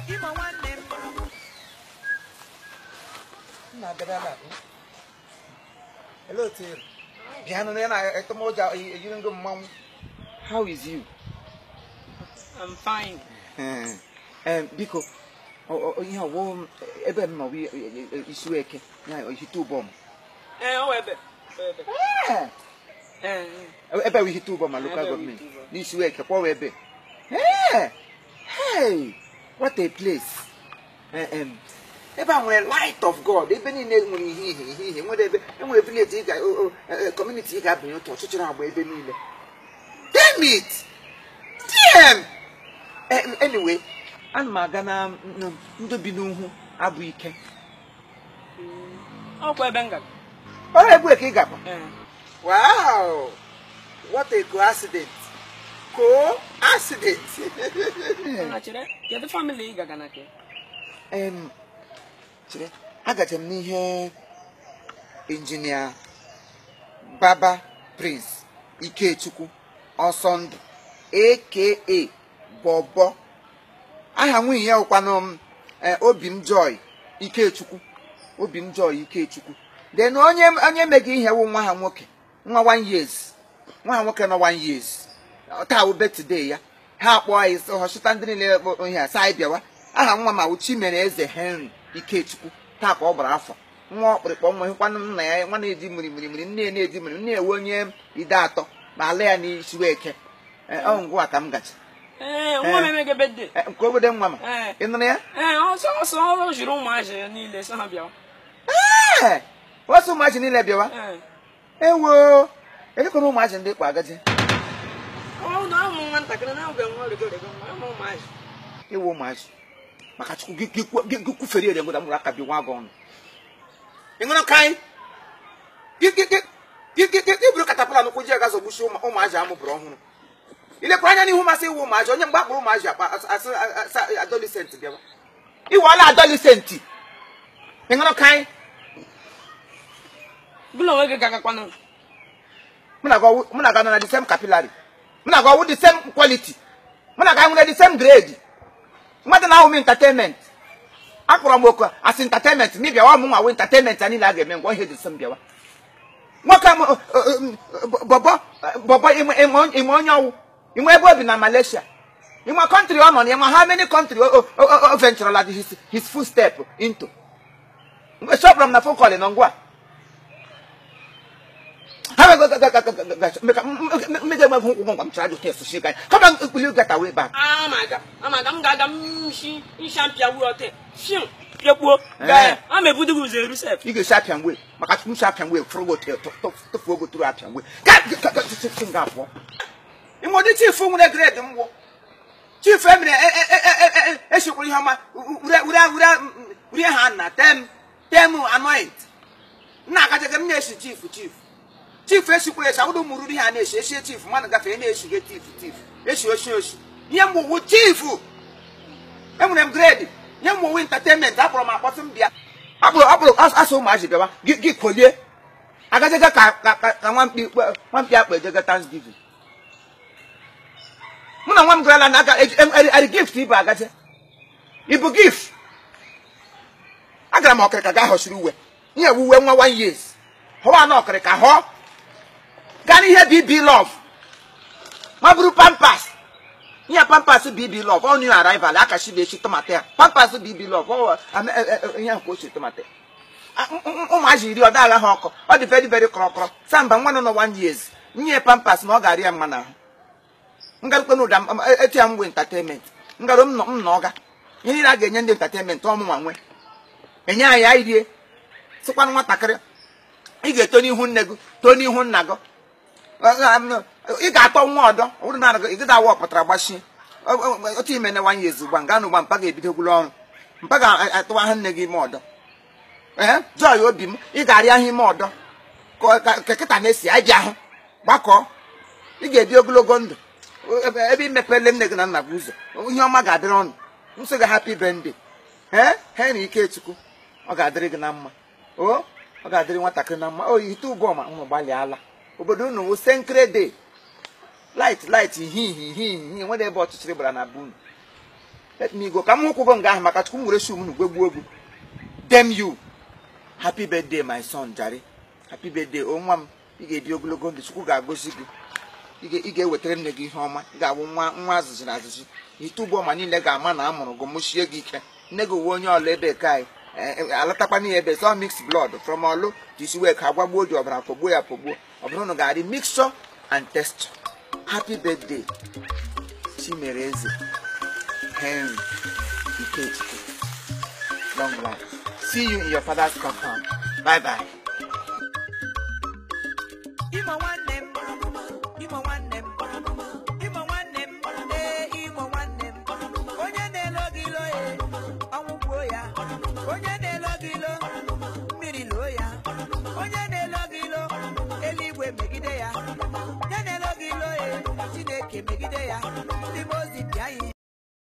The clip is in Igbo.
ịma nwanne m nna abịara na Hello, Tim. Bịa nụ ya na etọmọja eyiri ngo mmanwụ. How is you? I'm fine. Eh, eh, biko ọ- ọ- ihe ọwụ ebe m nọ bụ isu eke ya ihite ụbọ m. Eh, oh, ebe. Ebe. Eh, Eh, ebe bụ ihite ụbọ ma local Ebe bụ government ihite ụbọ. n'isu eke kwọwa ebe. Eh, hey, what a place. Eh, em, ebe a nwere light of god ebe niile nwere ihe ihe ihe ihe nwere ebe enwere village ị ga o- o- eh, eh, community ị ga-abanye otu ọchịchịrị agba ebe niile damn it damn Eh, anyway ana m aga na na ndị bi n'ugwu abụ ike ọkwa ebe m gara. ọrụ ebue ka ị gakwa Eh, wow what a coincidence coincidence na chere, kedu family ị gaga na ke? em chere agacha m n'ihe injinia baba prince ikechukwu ọsọndụ aka bọbọ aha nwunye ya ụkwanụ m eh, obi m joy ikechukwu obi m joy ikechukwu then onye onye mega ihe wụ nwa ha nwoke nwa one years nwa ha nwoke nọ one years taa wụ birthday ya ha akpọọ anyị sị họchịta ndị niile bụ ihe a sị anyị bịawa aha nwa ma wụ chimere eze henry ikechukwu taa ka ọ gbara afọ nwa ọkpụrịkpọ nwa hịkwanụ nna ya nwa na-eji mirimiri nne ya na-eji mirimiri nne ewe onye ide atọ ma ala ya n'isi eke Eh, ọ ngwa ka m gacha Eh, nwa m emege birthday. Eh, nke obodo nwa ma Eh. ị nụrụ ya Eh, ọsọ ọsọ ọ jiri ụmụazị ya niile sọ ha bịa. ee wasu ụmụazị niile bịawa Eh, ewo elekwana ụmụazị ndị kpa agaji ọ na ụmụ nwatakịrị na-abịa nwa rigorigo nwa ụmụ ụmụazị. ewu ụmụazị maka chukwu gị- gị kwuo- gị- gị kwufere ere ngwụda mụrụ aka bi nwa gị ọnụ ị ṅụrụ ka anyị gị gị gị gị gị gị gị buru katapụla n'ụkwụ ji aga zọgbuchi ụmụ- ụmụazị amụbụrụ ọhụrụ ilekwara anya n'ihu masị iwu ụmụazị onye mgbe akpụrụ ụmụazị akpa asị asị asị adolescent bịawa iwala adolescent ị ṅụrụ ka anyị Bụla onwe gị gagakwanụ. mụ na gị ọwụ- mụ na gị nọ na the same capillary mụ na gị ọwụ the same quality mụ na gị anyị nwere the same grade mmadụ na-ahụ m entertainment akpọrọ m oku asị entertainment ma ị bịawa m nwa wụ entertainment a niile a ga-eme ngwa ihe dị sị m bịawa nwoke m bọbọ bọbọ ime onye ọwụ inwe ebe obi na malaysia inwe kọntrị ọ nọ na inwe how many country o o- o- o venturela his his footstep into mgbe chọpụrụ m na phone call nọ ngwa mmejọ gbe ụgwọ ngwa m chara jụ test shi ganya kama will you get away back amaga amaga m ga-aga nshi nsha mpịa wuru ọtị fiu pịakpuo Eh. gaa ama ebudo gị ụzọ eru sef ị ga-esi apịa ngwe maka m si apịa ngwe fụrụ gị tụfuo ogo tụrụ apịa ngwe nga abụọ inwe ụdị chief nwere grade mgwụ chief emere esikwuru ihe ọma ure ha na tem tem anoint nna agajaga m na-esi chief chief chief esikwuru esi awụrụ ụmụ ruru ha na-esi esie chief mmadụ gafee na-esige chief chief esi osi osi ihe mgwụgwụ chief enwere m grade nye m owe entertainment akpọrọ m akpọtụ m bịa akpụrụ akpụrụ asụ ụmụazị bịawa gị gị kolie agajega ka ka ka ka nwamkpi kpe- nwamkpi akpa ejega thanksgiving mụ na nwa m garala na aga eri gift ịbụ agaje ịbụ gift agara m ọkịrịka gaa họsiri uwe ihe bụ uwe nwa one years họwa na ọkịrịka họọ gaa n'ihe bb love ma bụrụ pampas ihe pampas bb love ọ new arrival akashi na-echi tomato ya pampas bb love ọ ame- e- e- e- ihe nke ochi tomato ya Ah, ụm- ụm- ụmụazị iri ọ daghị ha ọkụ ọ dị very very kọrọkọrọ samba nwa nọ na one years nye pampas na ọ ga-arị ya mma n'ahụ ngarukwe n'ụda m- e- eti ya mgbe entertainment ngarụ m nọ m na ọga ihe niile a ga-enye ndị entertainment ọmụnwa nwe enye anyị anyị rie sịkwanụ nwatakịrị ị ga-eto n'ihu nne gị too n'ihu nna gị ị ga-atọ nwa ọdọ ọ bụrụ na ị gaghị awa ọpụtara gbachie otu ime na nwanyị ezi ugba nga na ugba mpa ga-ebidogwuru ọrụ mpa ga-atụwa ha nne gị ime ọdọ ee joy obi m ị ga-arị ahụ ime ọdọ ka ka- ka kịta na-esi anyị bịa hụ gbakọọ ị ga-ebi ogologo ndụ ebe ebe imepele nne gị na nna gị ụzọ ihe ọma ga-adịrị ọnụ nsị gị happy birthday ee ha na ikechukwu ọ ga-adịrị gị na mma o ọ ga-adịrị nwatakịrị na mma o ite ụbọ ma ụmụ gbalịala obodo unu wụ senkrede light light ihe ihe ihe ihe nwere ebe ọchịchịrị gbara na be unu let me go ka m kwụgo nga ahụ maka chukwu m were shum nu gwegbuo egwu dem you happy birthday my son jare happy birthday o nwa m ị ga-ebi ogologo ndụ chukwu ga-agọzi gị ị ga- ị ga-ewetara nne gị ihe ọma ị ga-abụ nwa nwa azụzụ na azụzụ itubu ọma niile ga-ama na a mụrụ gị mụchie gị ike nne gị uwe onye ọla ebe ka anyị alatakwana ya ebe sọ mixed blood from ọlụ jisi wee ka agbagbuo ji ọbara pogbuo ya pogbuo ọ bụrụ na ọ ga-adị mixture and texture happy birthday chimereze henry ikechukwu long life see you in your father's compound bye bye Imo nwanne m, Imo nwanne m, Imo nwanne m, ee Imo nwanne m. Onye na-elo gị ilo e, ọnwụ gbuo ya. Onye na-elo gị ilo, mmiri loo ya. Onye na-elo gị ilo, eluigwe megide ya. Onye na-elo gị ilo e, Chineke megide ya.